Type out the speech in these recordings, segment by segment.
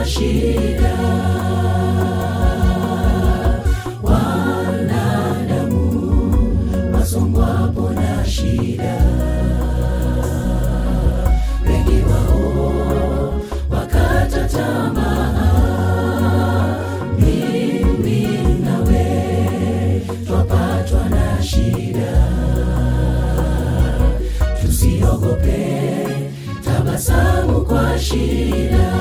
kwa shida. Wanadamu wasongwapo na shida, wengi wao wakata tamaa. Mimi nawe twapatwa na shida, tusiogope, tabasamu kwa shida.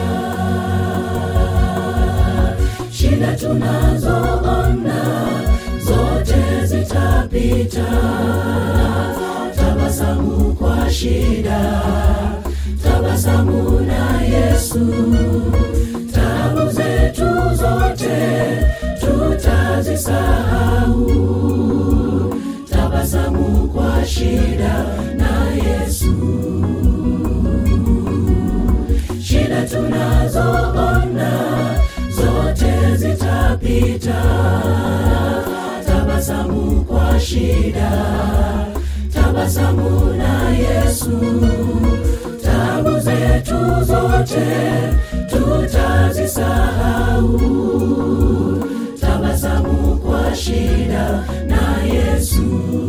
Shida tunazoona zote zitapita, tabasamu kwa shida, tabasamu na Yesu. Tabu zetu zote tutazisahau, tabasamu kwa shida na Yesu. Shida tunazoona zote zitapita, tabasamu kwa shida, tabasamu na Yesu. Tabu zetu zote tutazisahau, tabasamu kwa shida na Yesu.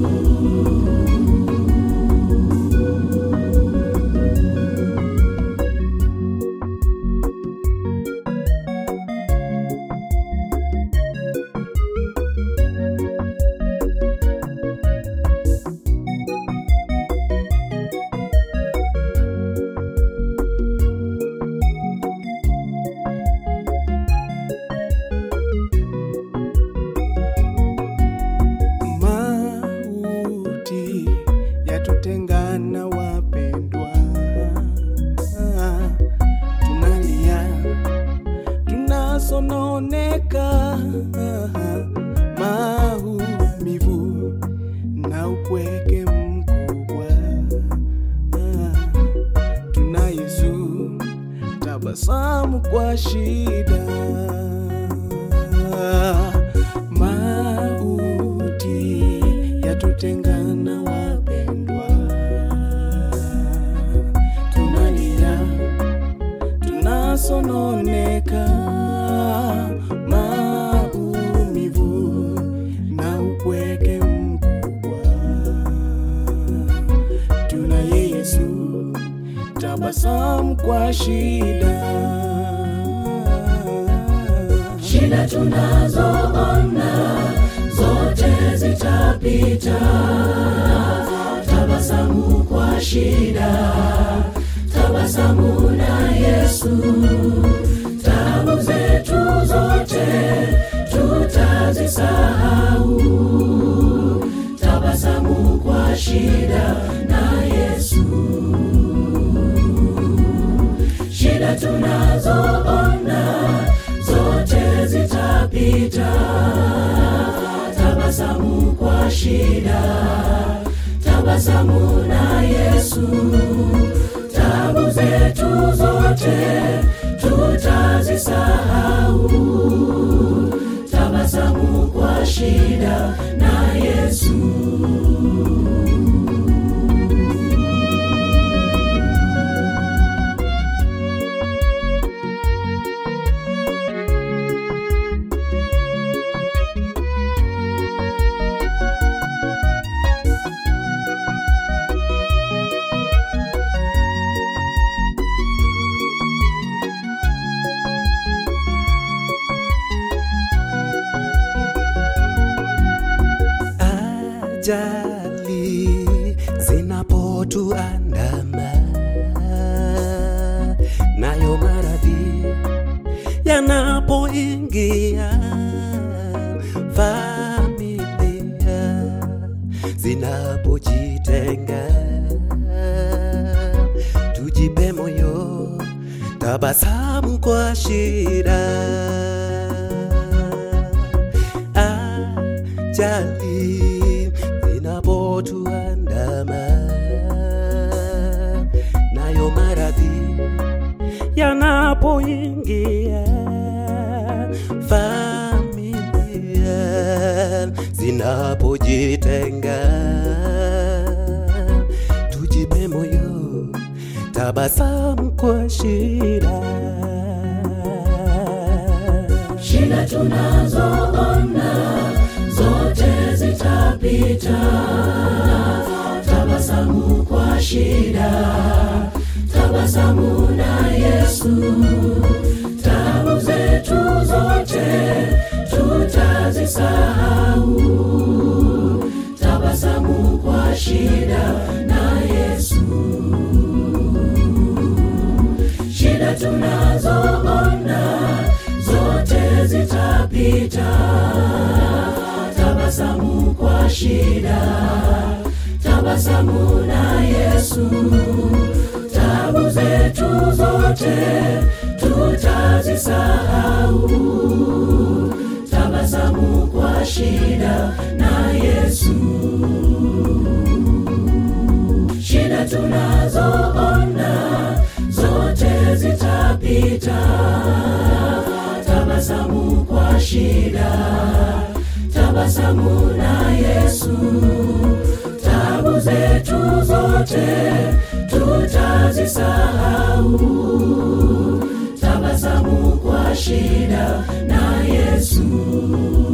Mauti yatutengana wapendwa, tunalia, tunasononeka, maumivu na upweke mkubwa, tuna Yesu, tabasamu kwa shida mauti yatutengana wapendwa, tunalia, tunasononeka, maumivu na upweke mkubwa, tuna Yesu, tabasamu kwa shida Shida tunazoona zote zitapita, tabasamu kwa shida, tabasamu na Yesu. Tabu zetu zote tutazisahau, tabasamu kwa shida na Yesu. Shida tunazoona zote zitapita, tabasamu kwa shida, tabasamu na Yesu. Tabu zetu zote tutazisahau, tabasamu kwa shida na Yesu. ajali zinapotuandama, nayo maradhi yanapoingia, familia zinapojitenga, tujipe moyo, tabasamu kwa shida ajali zinapotuandama, nayo maradhi yanapoingia, familia zinapojitenga, tujipe moyo, tabasamu kwa shida shida tunazoona zote zitapita tabasamu kwa shida tabasamu na yesu tabu zetu zote tutazisahau tabasamu kwa shida na yesu shida tunazoona zote zitapita tabasamu kwa shida tabasamu na yesu tabu zetu zote tutazisahau tabasamu kwa shida na yesu shida tunazoona zote zitapita tabasamu kwa shida tabasamu na yesu tabu zetu zote tutazisahau tabasamu kwa shida na yesu